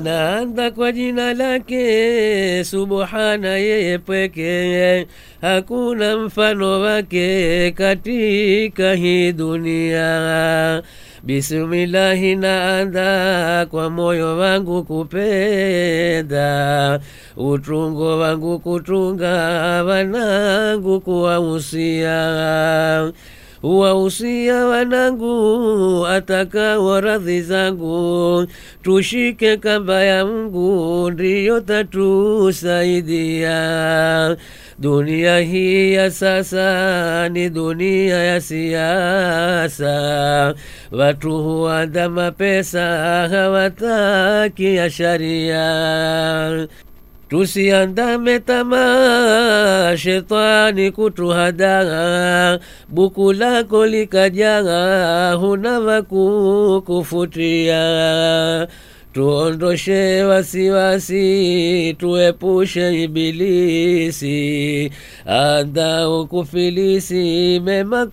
naanza kwa jina lake subhana yeye pweke hakuna mfano wake katika hii dunia bismillahi naanza kwa moyo wangu kupenda utungo wangu kutunga wanangu kuwahusia wahusia wanangu atakao radhi zangu tushike kamba ya Mungu ndiyo tatusaidia. Dunia hii ya sasa ni dunia ya siasa, watu huanda mapesa hawataki ya sharia. Tusiandame tamaa, shetani kutuhadaa, buku lako likajaa, huna wakukufutia. Tuondoshe wasiwasi, tuepushe ibilisi, andao kufilisi, mema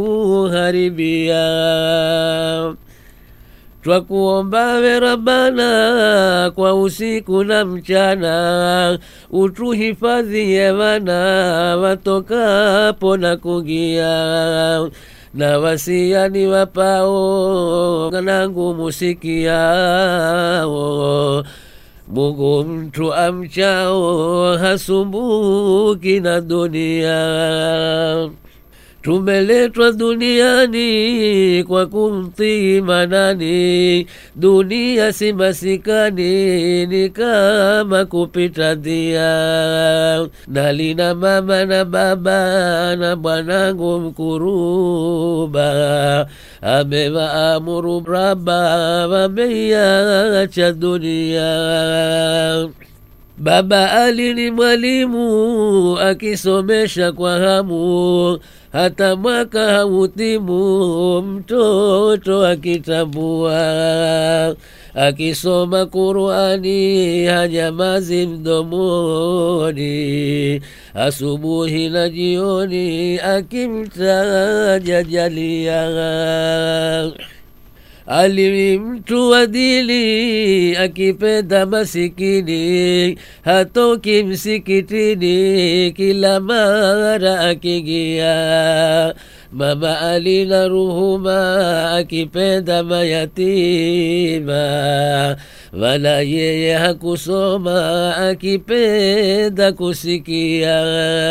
kukuharibia. Twakuomba we Rabbana kwa usiku na mchana, utuhifadhie wana watokapo na kugia na wasiani wapao nangu musikiao Mungu mtu amchao hasumbuki na dunia tumeletwa duniani kwa kumtii manani, dunia si masikani, ni kama kupita dhia. Nalina mama na baba na bwanangu mkuruba, amewaamuru Raba, wameiacha dunia. Baba Ali ni mwalimu akisomesha kwa hamu, hata mwaka hautimu, mtoto akitambua. Akisoma Qurani hanyamazi mdomoni, asubuhi na jioni akimtaja Jalia. Ali mtu wa dini akipenda masikini, hatoki msikitini, kila mara akigia. Mama Ali na Ruhuma akipenda mayatima, wala yeye hakusoma, akipenda kusikia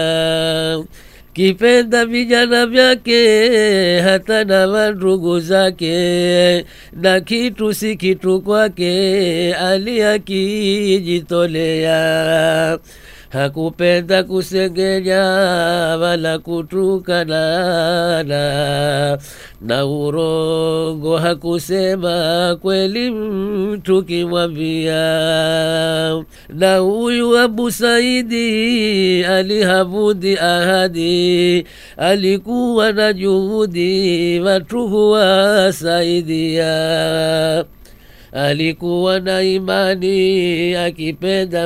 kipenda vijana vyake hata na wandugu zake, na kitu si kitu kwake, aliakijitolea hakupenda kusengenya wala kutukanana, na urongo hakusema kweli mtu kimwambia. Na huyu Abu Saidi alihavudi ahadi, alikuwa na juhudi watu huwasaidia alikuwa na imani akipenda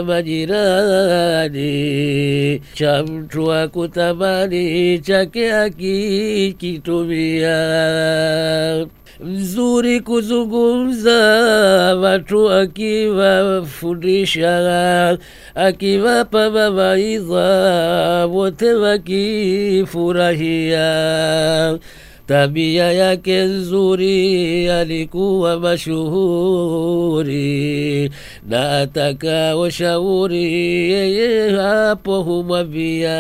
majirani, cha mtu akutamani chake akikitumia. Mzuri kuzungumza, watu akiwafundisha, akiwapa mawaidha, wote wakifurahia tabia yake nzuri, alikuwa mashuhuri, na atakao shauri yeye hapo humwambia.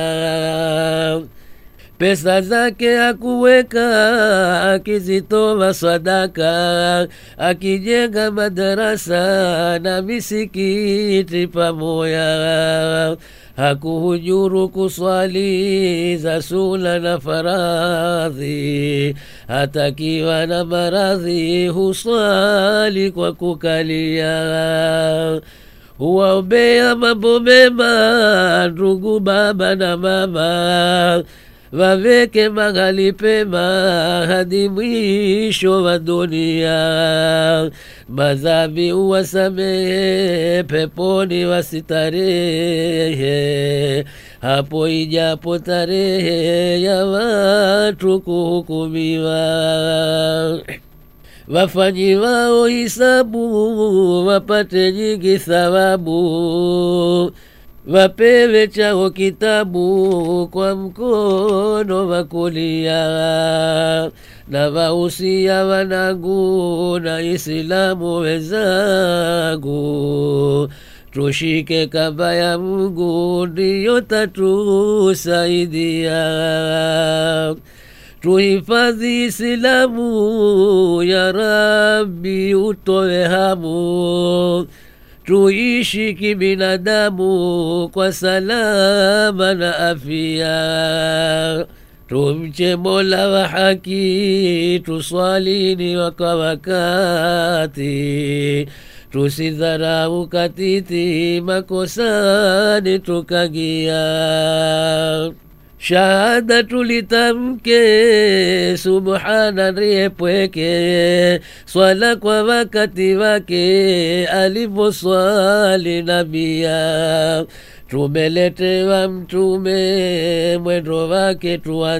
Pesa zake akuweka, akizitoa sadaka, akijenga madarasa na misikiti pamoja hakuhujuru kuswali za suna na faradhi, hatakiwa na maradhi huswali kwa kukalia. Huwaombea mambo mema ndugu baba na mama, waweke mahali pema hadi mwisho wa dunia. Madhambi uwasamehe, peponi wasitarehe, hapo ijapo tarehe ya watu kuhukumiwa. wafanyiwao hisabu wapate nyingi thawabu wapewe chao kitabu kwa mkono wa kulia na wausia wanangu na Islamu wenzangu tushike kamba ya Mungu ndiyo tatusaidia tuhifadhi Islamu ya Rabbi utoe hamu tuishi kibinadamu kwa salama na afya tumche mola wa haki tuswalini waka wakati tusidharau katiti makosani tukagia shahada tulitamke subhana ndiye pweke swala kwa wakati wake alivyoswali nabia tumeletewa mtume mwendo wake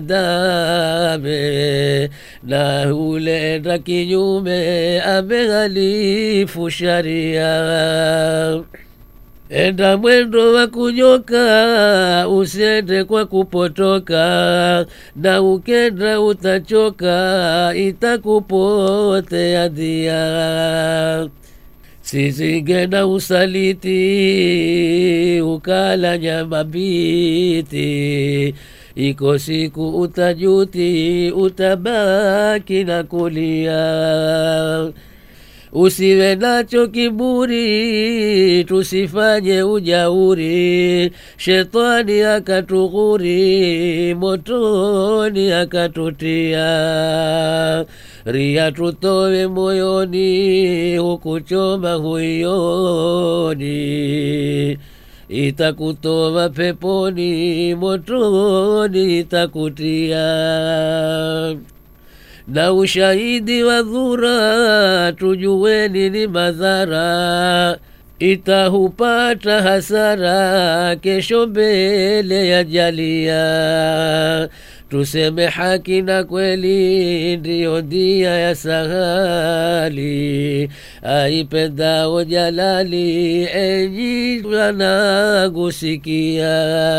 tuandame na uleenda kinyume amehalifu sharia enda mwendo wa kunyoka usiende kwa kupotoka na ukenda utachoka itakupotea dhia sizinge na usaliti ukala nyama biti iko siku utajuti utabaki na kulia usiwe nacho kiburi tusifanye ujauri shetani akatughuri motoni akatutia ria tutowe moyoni hukuchoma huioni itakutoa peponi motoni itakutia na ushahidi wa dhura tujueni ni madhara itahupata hasara kesho mbele ya jalia tuseme haki na kweli ndiyo ndia ya sahali aipendao jalali enyi wanagusikia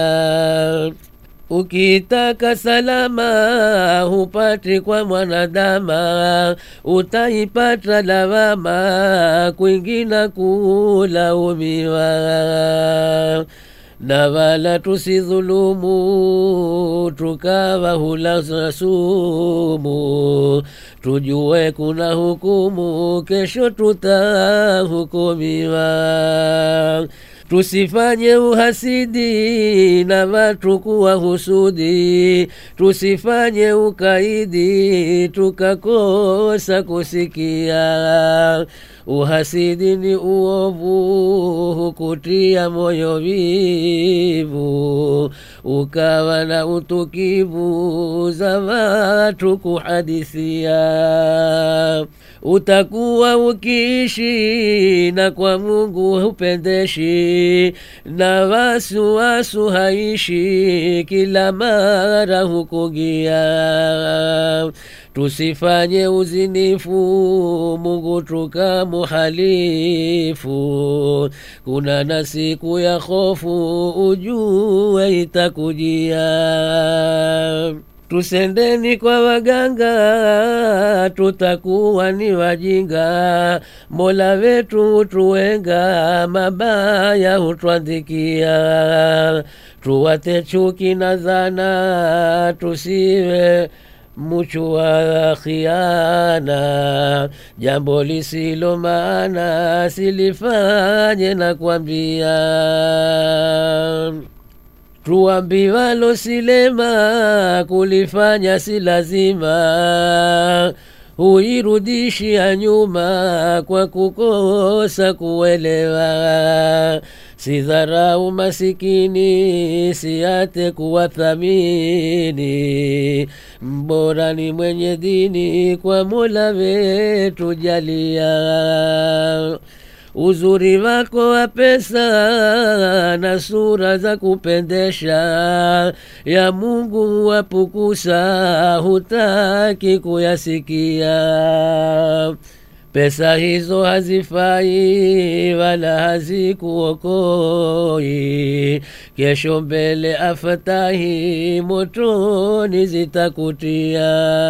ukitaka salama hupati kwa mwanadama utaipata lawama kwingina kulaumiwa na wala tusidhulumu tukawa hula sumu tujue kuna hukumu kesho tutahukumiwa tusifanye uhasidi na watu kuwa husudi tusifanye ukaidi tukakosa kusikia uhasidi ni uovu hukutia moyo vivu ukawa na utukivu za watu kuhadithia utakuwa ukiishi na kwa mungu hupendeshi na wasuwasu haishi kila mara hukugia tusifanye uzinifu mungu tukamuhalifu kuna na siku ya hofu ujue itakujia tusendeni kwa waganga tutakuwa ni wajinga mola wetu hutuwenga mabaya hutwandikia tuwate chuki na dhana tusiwe muchu wa khiana jambo lisilo maana silifanye na kwambia tuambiwalo silema kulifanya si lazima huirudishia nyuma kwa kukosa kuelewa sidharau masikini siate kuwathamini mbora ni mwenye dini kwa mola wetu jalia uzuri wako wa pesa na sura za kupendesha ya Mungu wapukusa, hutaki kuyasikia. Pesa hizo hazifai wala hazikuokoi, kesho mbele afatahi motoni zitakutia.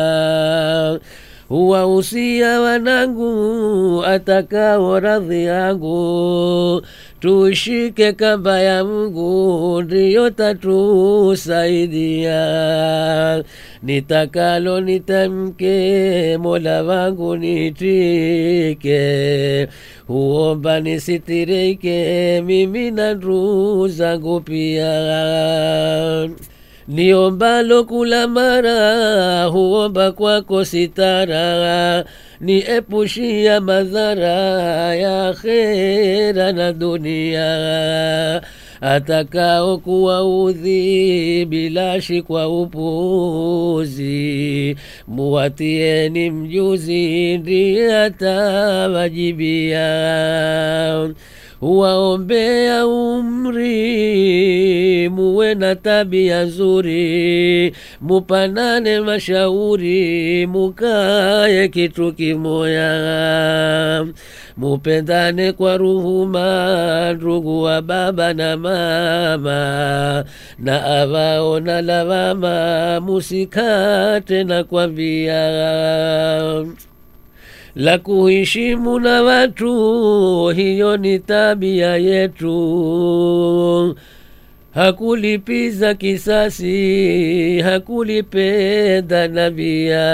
Huwahusia wanangu atakao radhi yangu, tushike kamba ya Mungu ndiyo tatusaidia. Nitakalo nitamke, Mola wangu nitike, huomba nisitirike, mimi na ndugu zangu pia niombalo kula mara huomba kwako sitara, niepushia madhara ya akhera na dunia atakao kuwaudhi bilashi kwa upuzi, muwatieni mjuzi ndiye atawajibia waombea umri, muwe na tabia nzuri, mupanane mashauri, mukaye kitu kimoya, mupendane kwa ruhuma, ndugu wa baba na mama, na avao na lawama, musikate na kwambia la kuheshimu na watu, hiyo ni tabia yetu. Hakulipiza kisasi, hakulipenda nabia.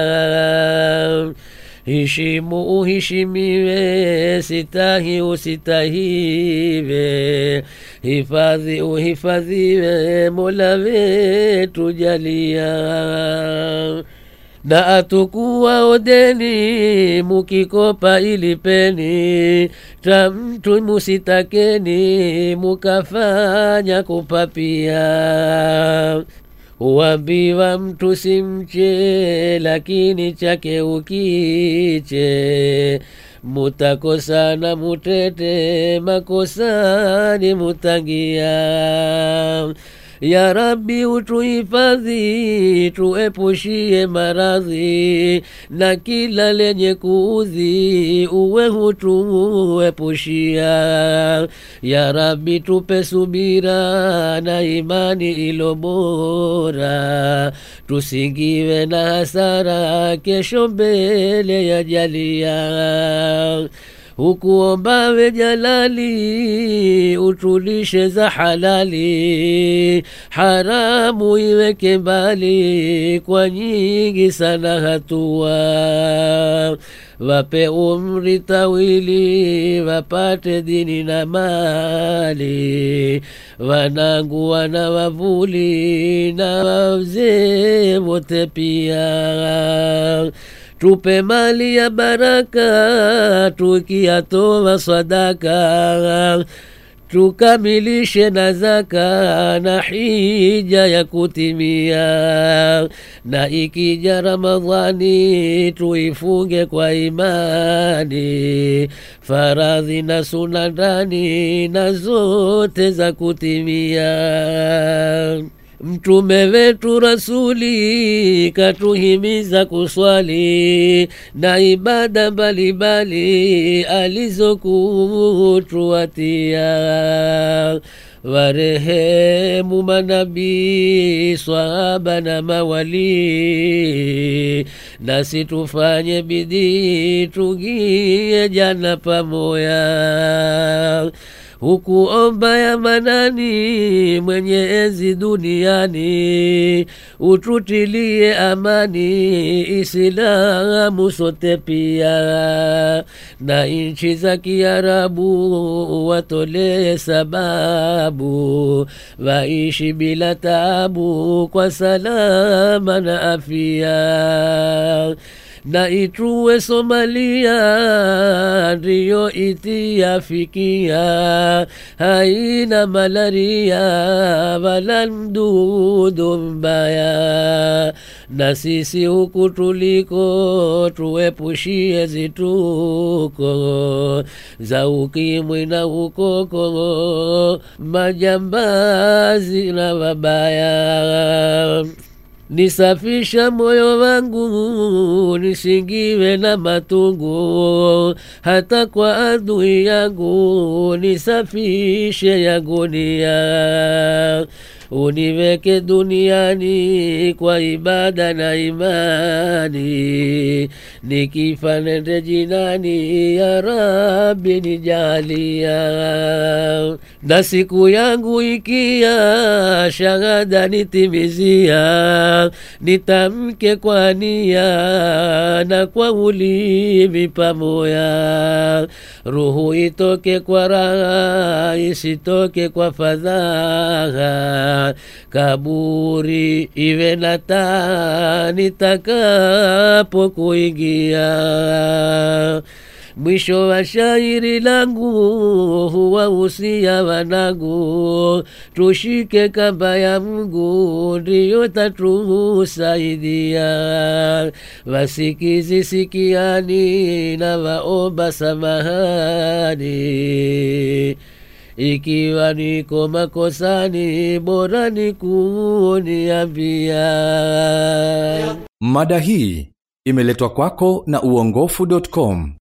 Heshimu uheshimiwe, sitahi usitahiwe, hifadhi uhifadhiwe, Mola wetu jalia na atukuwa odeni mukikopa ilipeni tamtu musitakeni mukafanya kupapia uambiwa mtu simche lakini chake ukiche mutakosana mutete makosani mutangia ya Rabbi utuhifadhi, tuepushie maradhi na kila lenye kuudhi, uwe hutuepushia. Ya Rabbi tupe subira na imani ilo bora, tusingiwe na hasara kesho mbele ya jalia hukuombawe jalali, utulishe za halali, haramu iweke mbali, kwa nyingi sana hatua. Wape umri tawili, wapate dini na mali, wanangu wana wavuli na wazee wote pia tupe mali ya baraka tukiyatoa sadaka tukamilishe na zaka na hija ya kutimia, na ikija Ramadhani tuifunge kwa imani, faradhi na suna ndani na zote za kutimia. Mtume wetu Rasuli katuhimiza kuswali na ibada mbalimbali alizokutuatia. Warehemu manabii, swahaba na mawali, nasi tufanye bidii tugie jana pamoya hukuomba ya manani mwenye enzi duniani, ututilie amani Islamu sote pia, na nchi za Kiarabu watolee sababu, waishi bila taabu kwa salama na afia na ituwe Somalia ndiyo itiafikia, haina malaria wala mdudu mbaya, na sisi huku tuliko tuepushie zituko za ukimwi na ukoko, majambazi na wabaya nisafisha moyo wangu nisingiwe na matungu, hata kwa adui yangu nisafishe ya gunia uniweke duniani kwa ibada na imani, nikifa nende jinani, ya Rabbi nijalia, na siku yangu ikia, shahada nitimizia, nitamke kwa nia na kwa ulimi pamoya, ruhu itoke kwa raha, isitoke kwa fadhaa kaburi iwe na taa nitakapo kuingia. Mwisho wa shairi langu huwa usia wanangu, tushike kamba ya Mungu ndiyo tatusaidia. Wasikizi sikiani na waomba samahani ikiwa niko makosani, bora ni kuniambia. Mada hii imeletwa kwako na uongofu.com.